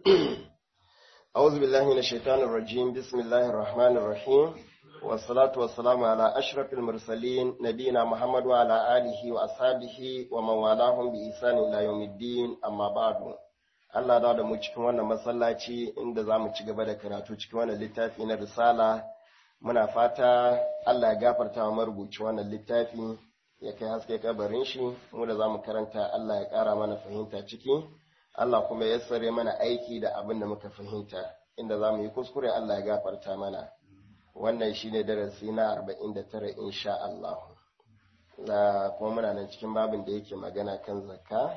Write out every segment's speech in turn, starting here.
أعوذ بالله من الشيطان الرجيم بسم الله الرحمن الرحيم والصلاة والسلام على أشرف المرسلين نبينا محمد وعلى آله وأصحابه ومن والاهم بإحسان إلى يوم الدين أما بعد Allah da da mu cikin wannan masallaci inda za mu ci gaba da karatu cikin wannan littafi na risala muna fata Allah ya gafarta wa marubuci wannan littafi ya kai haske kabarin shi mu da za mu karanta Allah ya ƙara mana fahimta ciki Allah kuma ya sare mana aiki da abin da muka fahimta inda za mu yi kuskure Allah ya gafarta mana wannan shi ne darasi na 49 insha Allah da kuma muna nan cikin babin da yake magana kan zakka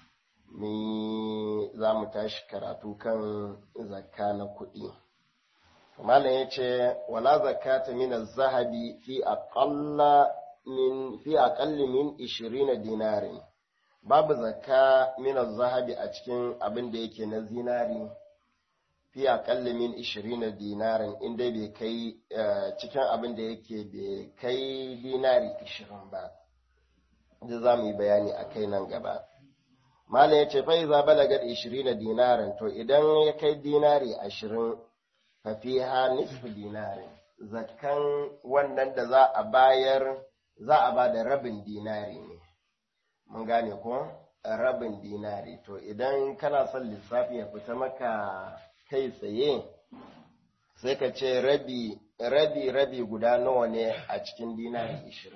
ni za mu tashi karatu kan zakka na kuɗi malam ya ce wala zakata min zahabi fi aqalla min fi aqalli min 20 dinarin babu zakka min zahabi a cikin abin da yake na zinari fi aqalli min 20 dinarin inda bai kai cikin abin da yake bai kai dinari 20 ba da za mu yi bayani a kai nan gaba Malam ya ce fa iza balagar 20 dinarin to idan ya kai dinari 20 fa fiha nisfu dinarin zakkan wannan da za a bayar za a ba da rabin dinari ne mun gane ko rabin dinari to idan kana son lissafi ya fita maka kai tsaye sai ka ce rabi rabi rabi guda nawa ne a cikin dinari 20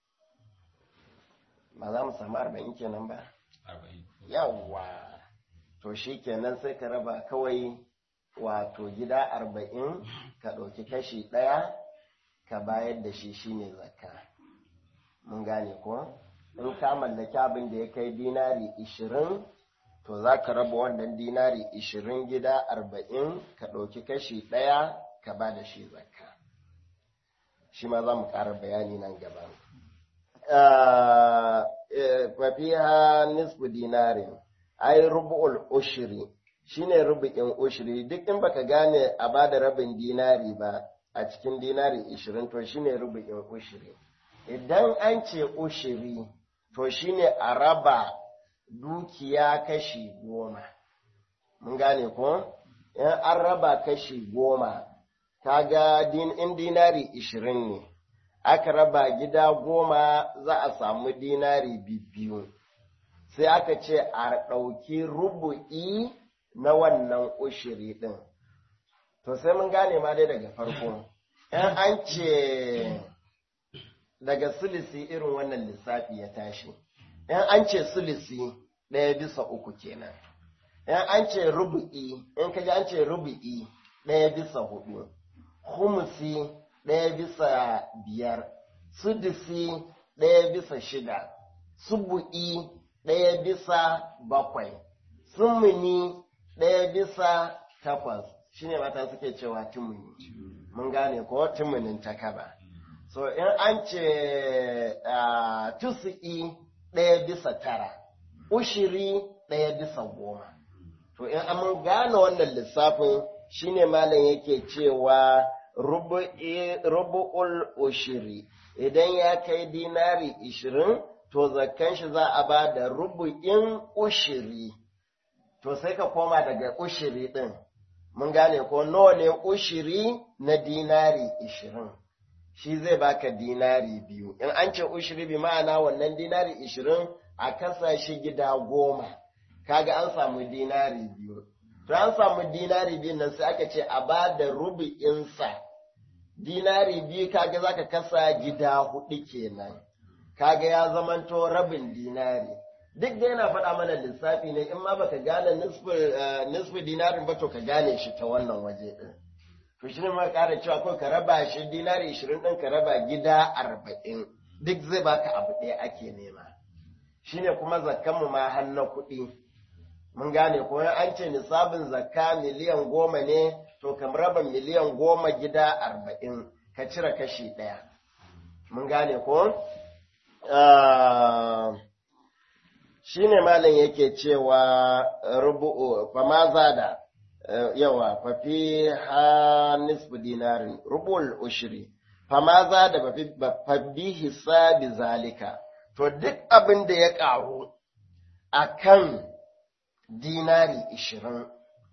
ba za mu samu 40 kenan ba yawwa to shi kenan sai ka raba kawai wato gida arba'in ka ɗauki kashi ɗaya ka bayar da shi shine zakka mun gane ko in ka mallaki abin da ya kai dinari ishirin to za ka raba wannan dinari ishirin gida arba'in ka ɗauki kashi ɗaya ka ba da shi zakka shi ma za mu ƙara bayani nan gaba fafiha nisfu dinarin ai rubu'ul ushri shine rubu'in ushri duk in baka gane a bada rabin dinari ba a cikin dinari 20 to shine rubu'in ushri idan an ce ushri to shine a raba dukiya kashi goma mun gane ko in an raba kashi goma kaga din in dinari 20 ne aka raba gida goma za a samu dinari biyu sai aka ce a ɗauki rubu'i na wannan ushiri ɗin to sai mun gane ma dai daga farko ‘yan an ce daga sulisi irin wannan lissafi ya tashi ‘yan an ce sulisi ɗaya bisa uku kenan ‘yan an ce rubu'i in kaji an ce rubu'i ɗaya bisa hudu humusi ɗaya bisa biyar, sudisi ɗaya bisa shida, subu'i ɗaya bisa bakwai, sumuni ɗaya bisa takwas, shi ne mata suke cewa timuni, mun gane ko tumunin takaba. So, in an ce uh, tusu'i ɗaya bisa tara, ushiri ɗaya bisa goma. To, in mun gane wannan lissafin shi ne malam yake cewa rubu'ul ushiri idan ya kai dinari ishirin to zakkan shi za a ba da rubu'in ushiri to sai ka koma daga ushiri ɗin mun gane ko nawa ne ushiri na dinari ishirin shi zai baka dinari biyu in an ce ushiri bi ma'ana wannan dinari ishirin a kasa shi gida goma kaga an samu dinari biyu to an samu dinari biyu nan sai aka ce a ba da rubu'insa dinari biyu kaga zaka kasa gida hudu kenan kaga ya zamanto rabin dinari duk da yana faɗa mana lissafi ne in ma baka gane nisfi dinarin ba to ka gane shi ta wannan waje din to shi ne ma ƙara cewa ko ka raba shi dinari ishirin ɗin ka raba gida arba'in duk zai baka abu ɗaya ake nema shine kuma zakkanmu ma har na kuɗi mun gane ko an ce nisabin zakka miliyan goma ne to kam raba miliyan goma gida arba'in ka cire kashi ɗaya mun gane ko shi ne malin yake cewa rubu'u fa ma zada yawa fa fi ha nisfu dinarin rubu'ul ushri fa ma zada fa bi hisabi zalika to duk abin da ya ƙaru akan dinari ishirin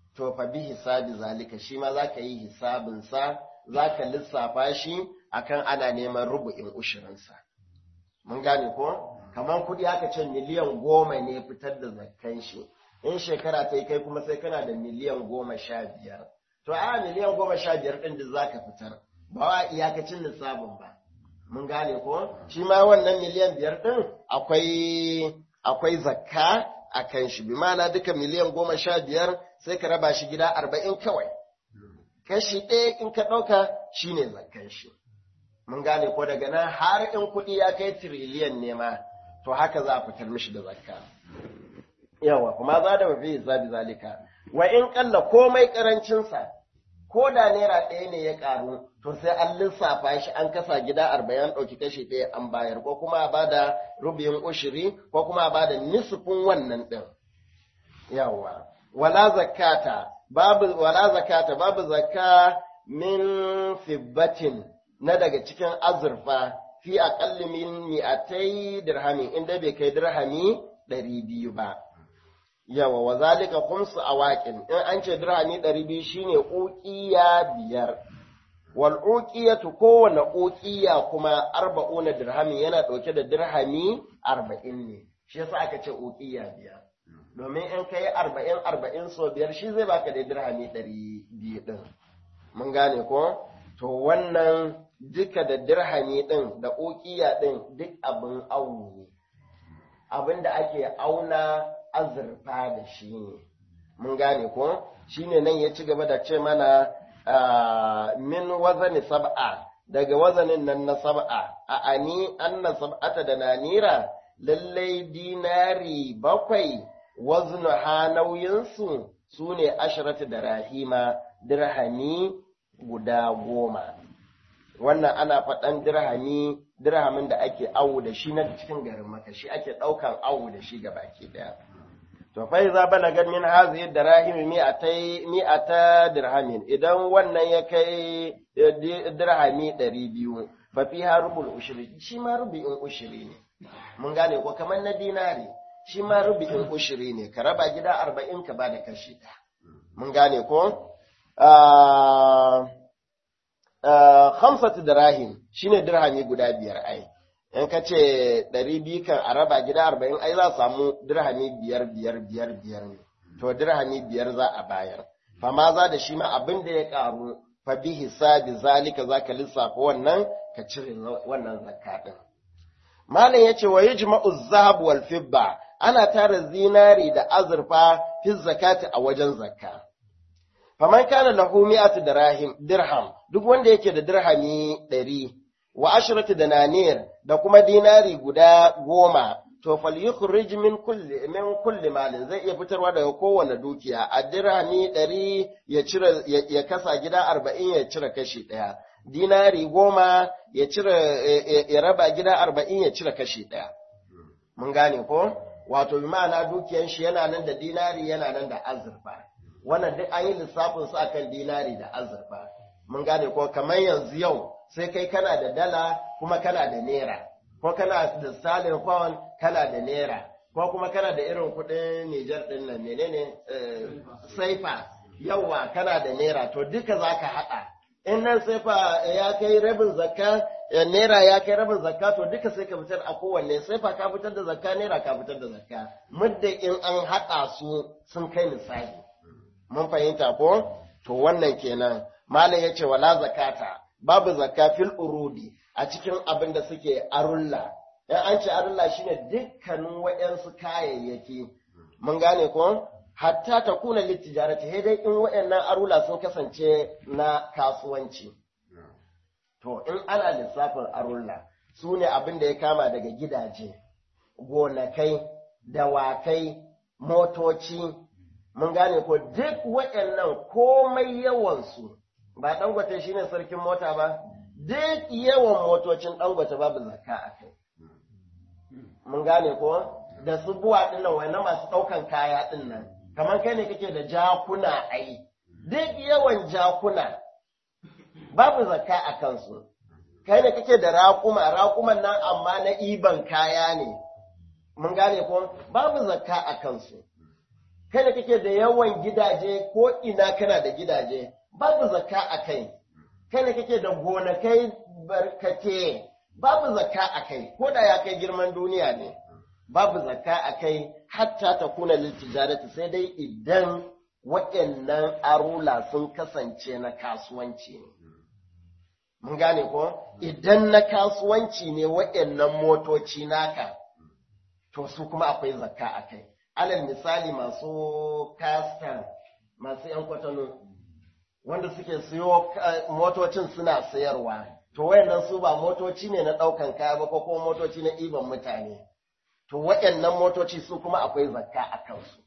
to fa bi hisabi zalika shi ma za ka yi hisabinsa za ka lissafa shi akan ana neman rubu'in ushirinsa mun gane ko kamar kuɗi aka ce miliyan goma ne fitar da zakkan shi in shekara ta yi kai kuma sai kana da miliyan goma sha biyar to a miliyan goma sha biyar ɗin da za ka fitar ba wa iyakacin lissafin ba mun gane ko shi ma wannan miliyan biyar ɗin akwai akwai zakka a kan shi bi ma'ana duka miliyan goma sha biyar sai ka raba shi gida arba'in kawai kashi ɗaya in ka ɗauka shine zakkan shi mun gane ko daga nan har in kuɗi ya kai tiriliyan ne ma to haka za a fitar mishi da zakka yawa kuma za da mafi zabi zalika wa in kalla komai karancinsa ko da naira ɗaya ne ya ƙaru to sai an lissafa shi an kasa gida arba'in an ɗauki kashi ɗaya an bayar ko kuma a bada rubiyin ushiri ko kuma a bada nisfin wannan ɗin yawa wala zakata babu wala zakata babu zakka min fibbatin na daga cikin azurfa fi aqalli min mi'atai dirhami inda bai kai dirhami ɗari biyu ba yawa wa zalika khumsu awaqin in an ce dirhami 200 shine uqiya biyar wal uqiyatu kowane uqiya kuma arba'una dirhami yana dauke da dirhami 40 ne shi yasa aka ce uqiya biyar domin in kai 40 40 so biyar shi zai baka da dirhami 200 din mun gane ko to wannan duka da dirhami din da uqiya din duk abin awu ne abinda ake auna azurfa da shi ne mun gane ko shine nan ya ci gaba da ce mana min wazani sab'a daga wazanin nan na sab'a a ani anna sab'ata da nanira lallai dinari bakwai waznu ha nauyinsu su ne asharatu da rahima dirhami guda goma wannan ana faɗan dirhami dirhamin da ake awo da shi na cikin garin maka shi ake ɗaukan awo da shi ga baki ɗaya to fa iza balagat min hazihi dirahim mi'atai mi'ata dirhamin idan wannan ya kai dirhami 200 fa fiha rubul ushri shi ma rubu'in ushri ne mun gane ko kamar na dinari shi ma rubu'in ushri ne ka raba gida 40 ka bada kashi ɗaya mun gane ko khamsatu dirahim shine dirhami guda biyar ai in ka ce ɗari biyu kan a raba gida arba'in ai za a samu dirhami biyar biyar biyar biyar ne to dirhami biyar za a bayar fama za da shi ma abin da ya ƙaru fa bi hisabi zalika za ka lissafa wannan ka cire wannan zakka ɗin malam ya ce wa yajma'u zahab wal fibba ana tara zinari da azurfa fi zakati a wajen zakka faman kana lahu mi'atu dirham dirham duk wanda yake da dirhami ɗari wa ashratu dananir da kuma dinari guda goma to fal yukhrij min kulli min kulli malin zai iya fitarwa daga kowane dukiya a dirhami ɗari ya cire ya kasa gida arba'in ya cire kashi ɗaya dinari goma ya cire ya raba gida arba'in ya cire kashi ɗaya mun gane ko wato bi ma'ana dukiyan shi yana nan da dinari yana nan da azurfa wannan duk an yi lissafin su akan dinari da azurfa mun gane ko kamar yanzu yau sai kai kana da dala kuma kana da naira ko kana da salin pound kana da naira ko kuma kana da irin kuɗin Nijar ɗin nan menene saifa yawa kana da naira to duka zaka haɗa in nan saifa ya kai rabin zakka naira ya kai rabin zakka to duka sai ka fitar a kowanne saifa ka fitar da zakka naira ka fitar da zakka muddin in an haɗa su sun kai misali mun fahimta ko to wannan kenan malam yace wala zakata babu zakka fil urudi a cikin abin da suke arulla in an ce arulla shine dukkanin wayansu kayayyaki mun gane ko hatta ta kuna littijarati sai dai in wayannan arula sun kasance na kasuwanci to in ana lissafin arulla su ne abin da ya kama daga gidaje gonakai dawakai motoci mun gane ko duk waɗannan komai yawansu ba dangote shine sarkin mota ba duk yawan motocin dangote babu zakka a kai mun gane ko da su buwa dinnan wai na masu ɗaukan kaya dinnan kamar kai ne kake da jakuna ai duk yawan jakuna babu zakka a kansu kai ne kake da raƙuma raƙuman nan amma na iban kaya ne mun gane ko babu zakka a kansu kai da kake da yawan gidaje ko ina kana da gidaje babu zakka a kai kai da kake da gonakai barkate babu zakka a kai ko da ya kai girman duniya ne babu zakka a kai hatta ta kuna litijarati sai dai idan waɗannan arula sun kasance na kasuwanci ne mun gane ko idan na kasuwanci ne waɗannan motoci naka to su kuma akwai zakka a kai alal misali masu kastan masu yan kwatano wanda suke siyo motocin suna sayarwa to wayannan su ba motoci ne na ɗaukan kaya ba ko kuma motoci na ɗiban mutane to wayannan motoci su kuma akwai zakka a kansu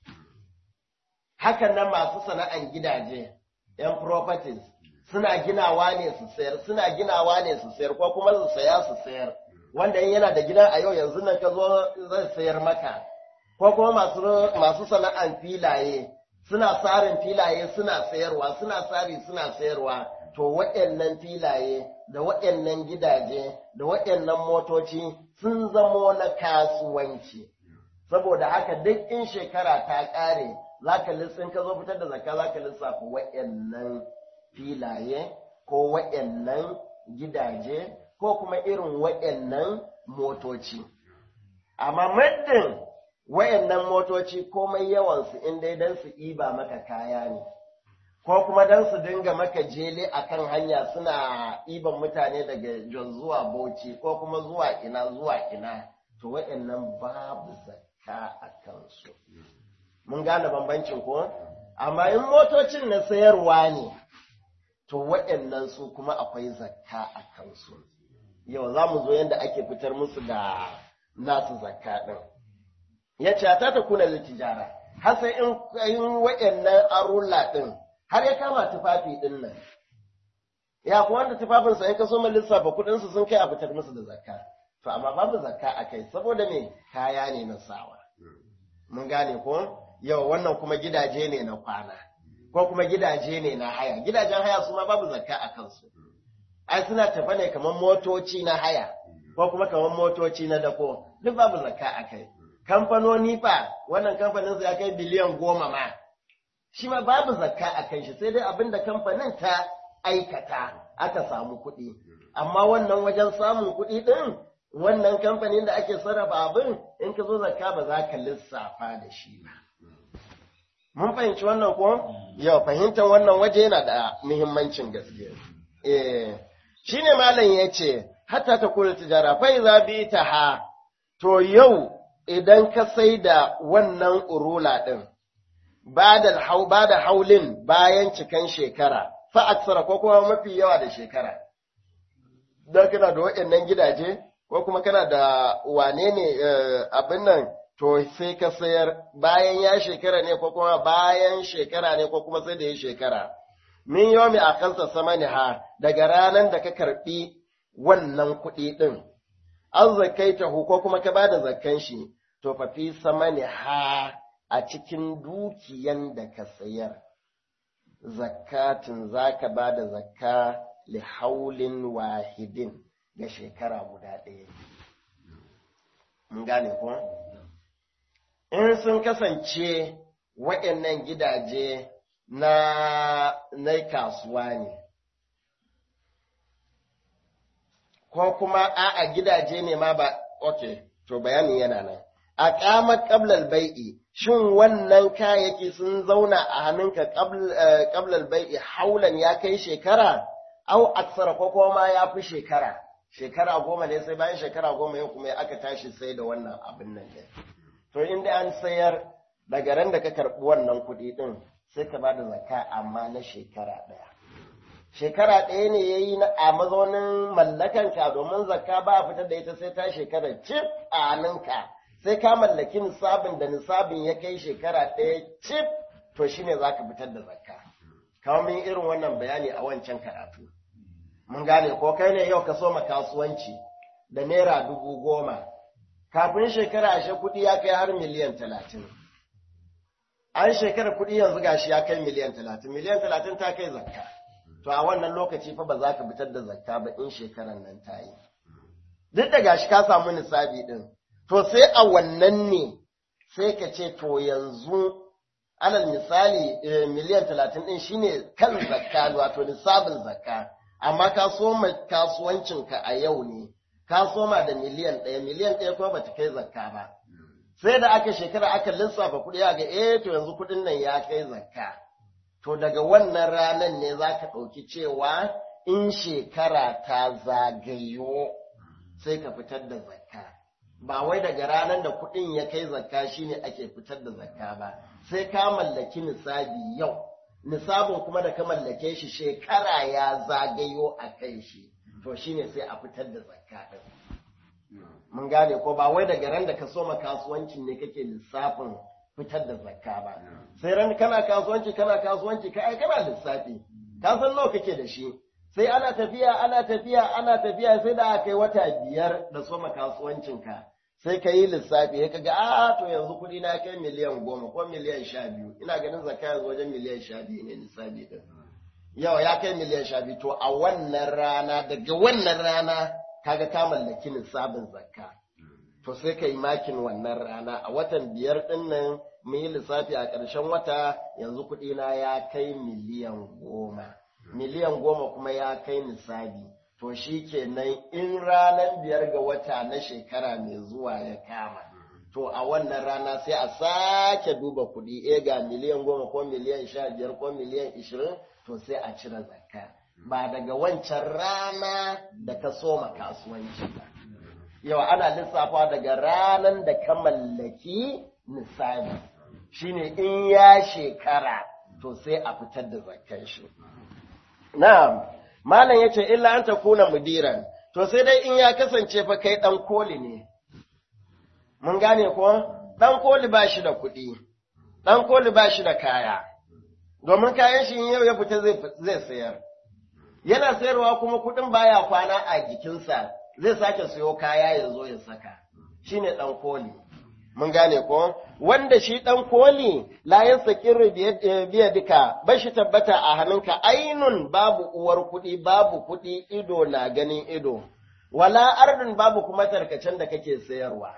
hakan nan masu sana'an gidaje yan properties suna ginawa ne su sayar suna ginawa ne su sayar ko kuma su saya su sayar wanda in yana da gidan a yau yanzu nan ka zo zai sayar maka ko kuma masu masu sana'an filaye suna tsarin filaye suna sayarwa suna tsari suna sayarwa to waɗannan filaye da waɗannan gidaje da waɗannan motoci sun zamo na kasuwanci saboda haka duk in shekara ta ƙare zaka lissin ka zo fitar da zakka zaka lissafa waɗannan filaye ko waɗannan gidaje ko kuma irin waɗannan motoci amma muddin wayannan motoci komai yawansu in dai don su iba maka kaya ne ko kuma don su dinga maka jele akan hanya suna iban mutane daga Jos zuwa Bauchi ko kuma zuwa ina zuwa ina to wayannan babu zakka a kansu mun gane bambancin ko amma in motocin na sayarwa ne to wayannan su kuma akwai zakka a kansu yau za mu zo yadda ake fitar musu da nasu zakka ɗin. Ya ce, ta ta kuna tijara, har sai in waɗannan arulla ɗin, har ya kama tufafi ɗin nan. Ya kuwa wanda tufafinsa in ka so lissafa kuɗinsu sun kai a fitar musu da zakka. To, amma babu zakka a kai, saboda me kaya ne na sawa. Mun gane ko? Yau wannan kuma gidaje ne na kwana, ko kuma gidaje ne na haya. Gidajen haya su ma babu zakka a kansu. Ai suna tafa ne kamar motoci na haya. ko kuma kamar motoci na dako duk babu zakka a kai kamfanoni fa wannan kamfanin ya kai biliyan goma ma shi ma babu zakka a kan shi sai dai abin da kamfanin ta aikata aka samu kuɗi amma wannan wajen samun kuɗi ɗin wannan kamfanin da ake sarrafa abin in ka zo zakka ba za ka lissafa da shi ba mun fahimci wannan ko yau fahimtar wannan waje yana da muhimmancin gaske eh shine malam ya ce hatta ta kula tijara fai za bi ta ha to yau idan ka sai da wannan urula ɗin ba da hau ba da haulin bayan cikan shekara fa aksara ko kuma mafi yawa da shekara dan kana da waɗannan gidaje ko kuma kana da wane ne abin nan to sai ka sayar bayan ya shekara ne ko kuma bayan shekara ne ko kuma sai da ya shekara min yomi a kansa samani ha daga ranar da ka karɓi wannan kuɗi ɗin, an zakaita ko kuma ka bada zakkan shi, to fa fi samani ha a cikin dukiyan da ka sayar. Zakatin za ka ba da zakka li haulin wahidin ga shekara guda ɗaya. Mun gane ko? In sun kasance waɗannan gidaje na, na kasuwa ne. ko kuma a'a gidaje ne ma ba, ok, to bayanin yana nan. A ƙamar ƙablal bai'i, shin wannan kayayyaki sun zauna a hannunka ƙablal bai'i haulan ya kai shekara, au aksara ko kuma ya fi shekara, shekara goma ne sai bayan shekara goma yau kuma aka tashi sai da wannan abin nan ne. To inda an sayar daga ran da ka karɓi wannan kuɗi ɗin sai ka ba da zakka amma na shekara ɗaya. shekara ɗaya ne ya yi a mazaunin mallakanka domin zakka ba a fitar da ita sai ta shekara cif a hannunka sai ka mallaki nisabin da nisabin ya kai shekara ɗaya cif to shi ne za ka fitar da zakka kamar min irin wannan bayani a wancan karatu mun gane ko kai ne yau ka soma kasuwanci da naira dubu goma kafin shekara ashe kuɗi ya kai har miliyan talatin an shekara kuɗi yanzu gashi ya kai miliyan talatin miliyan talatin ta kai zakka to a wannan lokaci fa ba za ka fitar da zakka ba in shekaran nan ta yi. Duk da gashi ka samu nisabi ɗin, to sai a wannan ne sai ka ce to yanzu alal misali miliyan talatin ɗin shine kan zakka wato nisabin zakka amma ka soma kasuwancinka a yau ne ka soma da miliyan ɗaya miliyan ɗaya kuma bata kai zakka ba sai da aka shekara aka lissafa kuɗi a ga eh to yanzu kuɗin nan ya kai zakka to daga wannan ranar ne za ka ɗauki cewa in shekara ta zagayo sai ka fitar da zakka ba wai daga ranar da kuɗin ya kai zakka shine ake fitar da zakka ba sai ka mallaki nisabi yau nisabin kuma da ka mallake shi shekara ya zagayo a kai shi to shine sai a fitar da zakka din mun gane ko ba wai daga ran da ka soma kasuwancin ne kake lissafin fitar da zakka ba sai ran kana kasuwanci kana kasuwanci ka ai kana lissafi ka san nawa kake da shi sai ana tafiya ana tafiya ana tafiya sai da aka yi wata biyar da soma kasuwancinka sai ka yi lissafi ya kaga a to yanzu kuɗi na kai miliyan goma ko miliyan sha biyu ina ganin zakka yanzu wajen miliyan sha biyu ne lissafi din yau ya kai miliyan sha biyu to a wannan rana daga wannan rana kaga ka mallaki lissafin zakka to sai ka yi makin wannan rana a watan biyar din nan mun yi lissafi a ƙarshen wata yanzu kuɗi na ya kai miliyan goma miliyan goma kuma ya kai nisabi to shi kenan in ranar biyar ga wata na shekara mai zuwa ya kama to a wannan rana sai a sake duba kuɗi e ga miliyan goma ko miliyan sha biyar ko miliyan ishirin to sai a cire zakka ba daga wancan rana da ka soma kasuwanci ba yau ana lissafa daga ranar da ka mallaki nisabi shine in ya shekara to sai a fitar da zakkan shi na'am Malam ya ce, illa an ta kuna mudiran, to sai dai in ya kasance fa kai ɗan koli ne. Mun gane ko? Ɗan koli ba shi da kuɗi, ɗan koli ba shi da kaya, domin kayan shi yau ya fita zai sayar. Yana sayarwa kuma kuɗin baya kwana a jikinsa, zai sake siyo kaya ya zo ya saka, shi ne ɗan koli. Mun gane ko? Wanda shi ɗan koli layan sakirri biya duka, ba shi tabbata a hannunka ainun babu uwar kuɗi, babu kuɗi ido na ganin ido, wala ardun babu kuma tarkacen da kake sayarwa.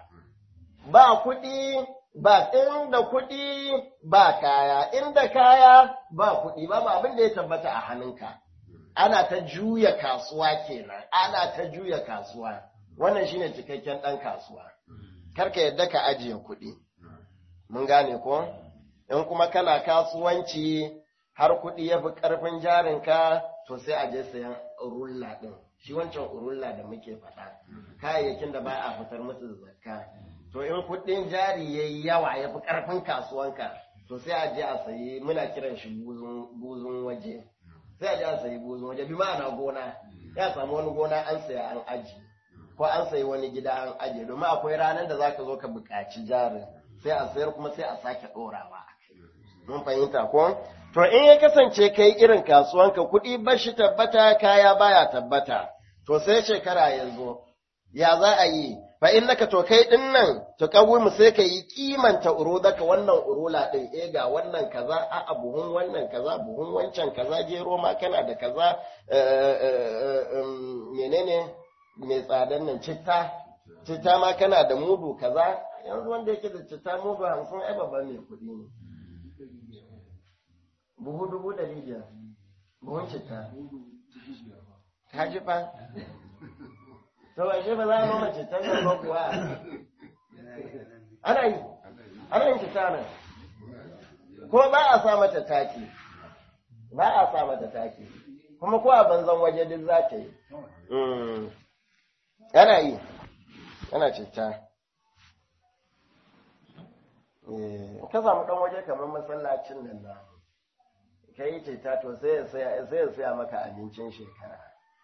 Ba kuɗi, ba inda kuɗi ba kaya, inda kaya ba kuɗi, babu abin da ya tabbata a hannunka. Ana ta juya kasuwa kenan, ana ta juya kasuwa. Wannan shine cikakken ɗan kasuwa. karka yadda ka ajiye kuɗi. Mun gane ko? In kuma kana kasuwanci har kuɗi ya fi ƙarfin jarinka, to sai a je sayan urulla ɗin. Shi wancan urulla da muke faɗa, kayayyakin da ba a fitar musu zakka. To in kuɗin jari ya yi yawa ya fi ƙarfin kasuwanka, to sai a je a sayi muna kiran shi buzun waje. Sai a je a sayi buzun waje, bi ma'ana gona, ya samu wani gona an saya an aji. ko an sayi wani gida an aje domin akwai ranar da zaka zo ka buƙaci jarin sai a sayar kuma sai a sake ɗorawa a kai mun fahimta ko to in ya kasance kai irin kasuwanka kuɗi ba shi tabbata kaya baya tabbata to sai shekara ya zo ya za a yi fa innaka to kai din nan to mu sai ka yi kimanta urudaka wannan urula din eh ga wannan kaza a buhun wannan kaza buhun wancan kaza gero ma kana da kaza menene mai tsadan nan citta citta ma kana da mudu kaza yanzu wanda yake da citta mudu hamsin ai babban mai kuɗi ne buhu dubu ɗari biyar buhun citta ka ji fa to ba shi ba za a noma citta nan ba kuwa ana yi ana yin citta nan ko ba a sa mata taki ba a sa mata taki kuma ko a banzan waje duk za ta yi Yana yi, yana citta. Ka samu ɗan waje kamar masallacin nan na, ka yi citta to sai ya saya maka abincin shekara.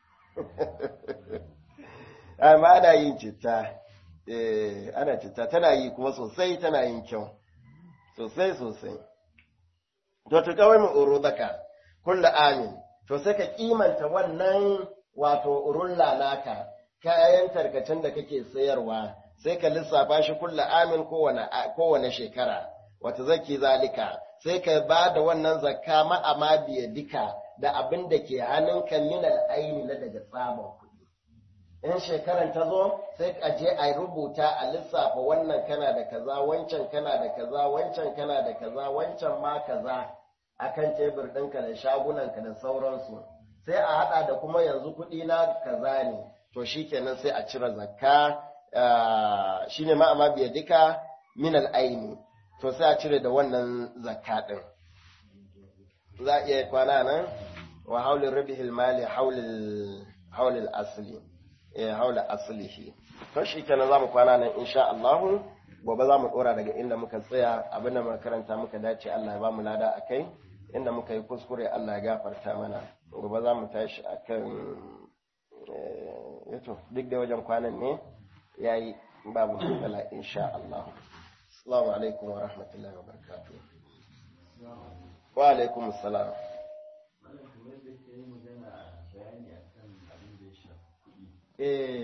Amma ana yin citta, ana citta, tana yi kuma sosai tana yin kyau, sosai sosai. To, ta kawai mu oro zaka, kulla amin, to sai ka kimanta wannan wato urulla naka. kayan tarkacen da kake sayarwa sai ka lissafa shi kulla amin kowane shekara wata zaki zalika sai ka ba da wannan zakka ma'ama biya dika da abin da ke hannunka min aini na daga tsaban kuɗi in shekaran ta zo sai a je a rubuta a lissafa wannan kana da kaza wancan kana da kaza wancan kana da kaza wancan ma kaza akan tebur ɗinka da shagunanka da sauransu sai a haɗa da kuma yanzu kuɗi na kaza ne to shikenan sai a cire zakka shine ma amma biya duka min al'aini to sai a cire da wannan zakka ɗin za a iya kwana nan wa haulin rabihil mali haulil asli eh haula aslihi to shi kenan zamu kwana nan insha Allah gobe zamu dora daga inda muka tsaya abinda muka karanta muka dace Allah ya ba mu lada akai inda muka yi kuskure Allah ya gafarta mana gobe zamu tashi akan eh yato duk da wajen kwanan ne yayi babu matsala insha Allah assalamu alaikum wa rahmatullahi wa barakatuh wa alaikum assalam eh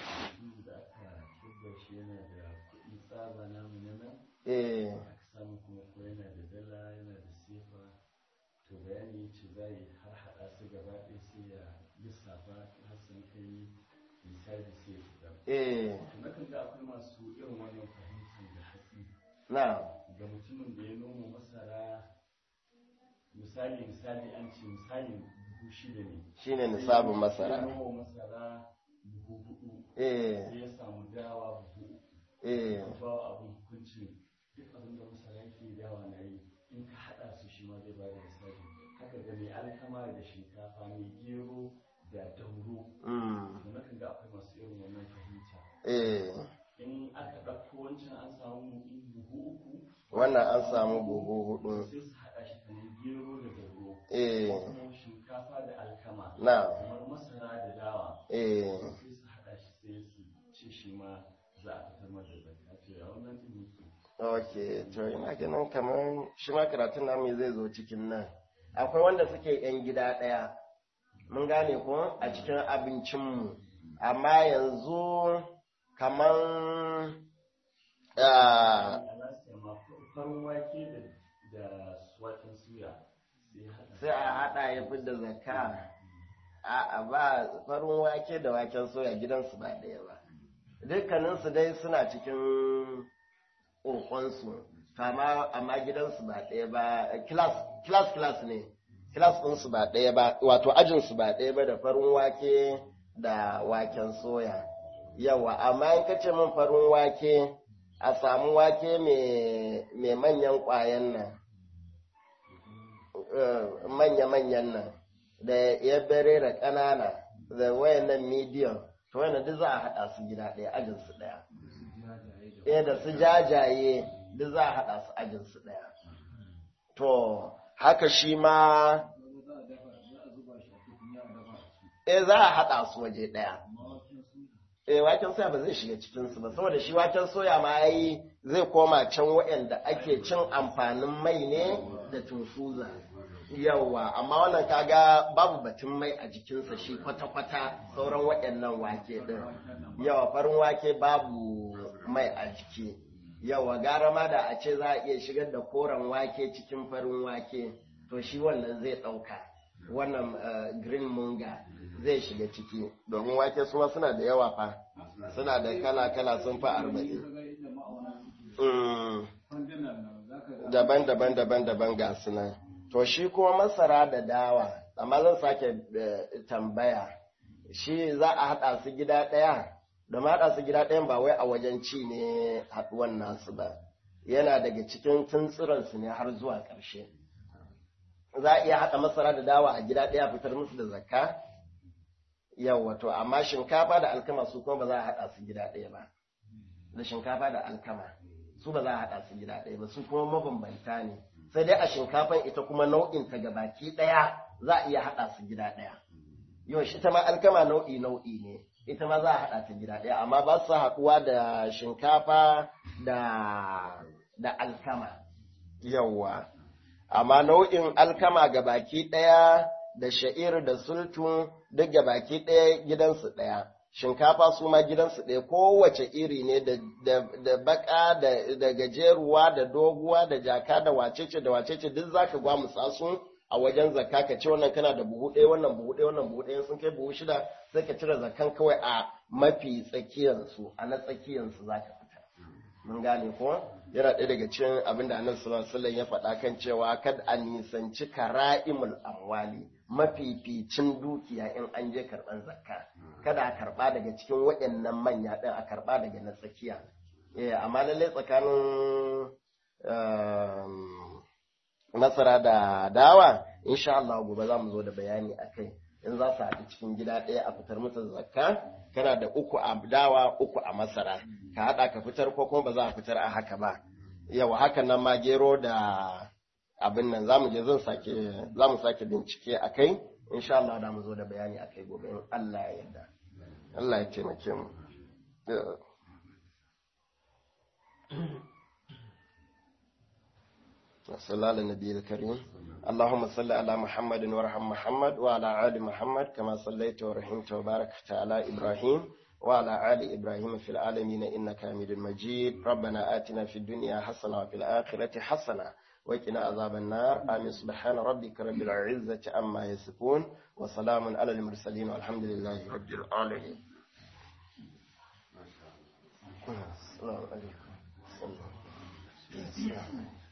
eh samu kuma ko yana da dala yana da sefa to bayani ce za yi har haɗa su gaba ɗaya sai ya lissafa har sun kai misali sai ya fita eh to na kan ga akwai masu irin wannan fahimtar da hatsi na ga mutumin da ya noma masara misali misali an ce misali buhu shida ne shine nisabin masara ya noma masara buhu hudu eh sai ya samu dawa buhu uku eh ba abin hukuncin duk abin da masara yake dawa na yi in ka haɗa su shi ma zai ba da misali haka ga mai alkama da shinkafa mai gero da dauro mm to na kan ga akwai masu irin wannan fahimta eh in aka ɗauko wancan an samu buhu uku wannan an samu buhu hudu sai su haɗa shi kamar gero da dauro eh ko kuma shinkafa da alkama na kamar masara da dawa eh sai su haɗa shi sai su ce shi ma za a fitar masa da zakka to ya wannan ɗin yake ok to ina ganin kamar shi ma karatun namu zai zo cikin nan akwai wanda suke yan gida ɗaya mun gane ko a cikin abincinmu amma yanzu kamar ah, Alaska ma farin wake da da waken suya sai haɗa. sai a haɗa ya fi da zakka a ba farin wake da waken soya gidansu ba ɗaya ba dukkaninsu dai suna cikin ƙoƙonsu kama amma gidansu ba ɗaya ba class class class ne class ɗinsu ba ɗaya ba wato ajinsu ba ɗaya ba da farin wake da waken soya yawa amma in ka ce min farin wake a samu wake mai manyan ƙwayan nan manya-manyan nan da ya bere da ƙanana da wayannan medium to wayannan duk za a haɗa su gida ɗaya ajin su ɗaya eh da su jajaye duk za a haɗa su ajin su ɗaya to haka shi ma eh za a haɗa su waje ɗaya eh waken soya ba zai shiga cikin su ba saboda shi waken soya ma yayi zai koma can waɗanda ake cin amfanin mai ne da tunfuza yawa amma wannan kaga babu batun mai a jikinsa shi kwata-kwata sauran waɗannan wake ɗin yawa farin wake babu mai a jiki yawa gara ma da a ce za a iya shigar da koren wake cikin farin wake to shi wannan zai ɗauka wannan green munga zai shiga ciki domin wake suma suna da yawa fa suna da kala-kala sun fi arba'in daban-daban daban-daban ga sunan to shi kuma masara da dawa amma zan sake tambaya shi za a haɗa su gida ɗaya da ma haɗa su gida ɗayan ba wai a wajen ci ne haɗuwan nasu ba yana daga cikin tuntsiransu ne har zuwa ƙarshe za a iya haɗa masara da dawa a gida ɗaya fitar musu da zakka yawa to amma shinkafa da alkama su kuma ba za a haɗa su gida ɗaya ba da shinkafa da alkama su ba za a haɗa su gida ɗaya ba su kuma mabambanta ne sai dai a shinkafan ita kuma nau'in ta gabaki ɗaya za a iya haɗa su gida ɗaya yau shi ta ma alkama nau'i nau'i ne ita ma za a haɗa ta gida ɗaya amma ba su haɗuwa da shinkafa da da alkama yawa amma nau'in alkama gabaki ɗaya da sha'ir da sultun duk gabaki ɗaya gidansu ɗaya shinkafa su ma gidansu ɗaya kowace iri ne da baka da gajeruwa da doguwa da jaka da wacece da wacece duk zaka gwamutsa su a wajen zakka ka ce wannan kana da buhu ɗaya wannan buhu ɗaya wannan buhu ɗaya sun kai buhu shida sai ka cire zakkan kawai a mafi tsakiyarsu a na tsakiyarsu za ka fita mun gane ko yana ɗaya daga cikin abin da annabi sallallahu alaihi wasallam ya faɗa kan cewa kad a nisanci kara'imul amwali mafificin dukiya in an je karɓan zakka kada a karɓa daga cikin waɗannan manya ɗin a karɓa daga na tsakiya eh amma lallai tsakanin masara da dawa insha Allah gobe za mu zo da bayani a kai in za su haɗu cikin gida ɗaya a fitar musu zakka kana da uku a dawa uku a masara ka haɗa ka fitar ko kuma ba za a fitar a haka ba yawa hakan nan ma gero da abin nan za mu je zan sake za mu sake bincike a kai insha Allah da mu zo da bayani a kai gobe in Allah ya yarda Allah ya taimake mu صلى الله على النبي الكريم اللهم صل على محمد وارحم محمد وعلى آل محمد كما صليت ورحمت وباركت على إبراهيم وعلى آل إبراهيم في العالمين إنك حميد مجيد ربنا آتنا في الدنيا حسنة وفي الآخرة حسنة وقنا عذاب النار آمين سبحان ربك رب العزة عما يصفون وسلام على المرسلين والحمد لله رب العالمين السلام عليكم